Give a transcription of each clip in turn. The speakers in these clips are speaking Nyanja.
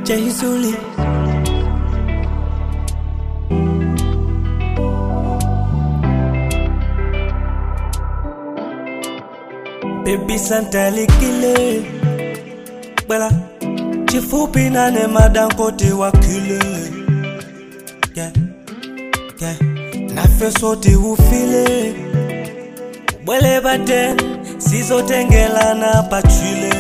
Jayzuli. Baby Santa likile Bela Chifupi nane madam kote wakile Yeah Yeah Nafe sote ufile Bwele baten Sizotengelana pachile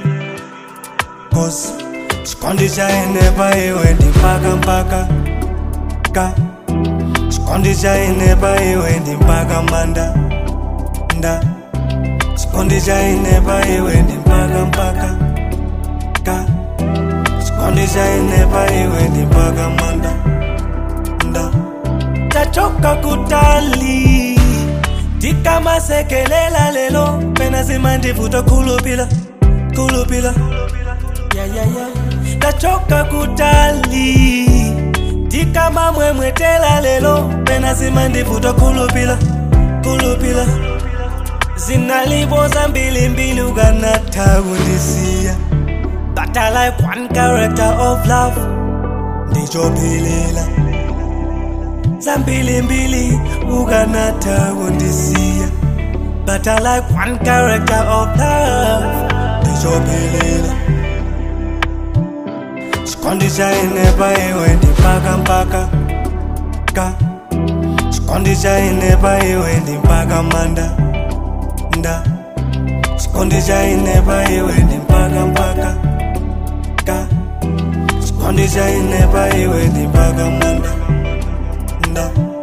Cause Chikondisha eneba iwe ndi mpaka mpaka Ka Chikondisha eneba iwe ndi mpaka manda Nda Chikondisha ineba iwe ndi mpaka mpaka Ka Chikondisha ineba iwe ndi mpaka manda Nda Tachoka kutali Tikamasekelela lelo Pena zimandivuta kulupila Kulupila yeah, yeah, yeah. Tachoka kutali Tikama mwemwetela lelo Pena zimandivuta kulupila Kulupila Zinaliboza mbili mbili ukanatha kundisiya But I like one character of love Ndichophelela Zambili mbili ukanatha kundisiya But I like one character of love Ndichophelela Chikondisha inepa iwe ndi mpaka mpaka Ka Chikondisha inepa iwe ndi mpaka manda nda Chikondisha inepa iwe ndi mpaka mpaka Ka Chikondisha inepa iwe ndi mpaka manda Nda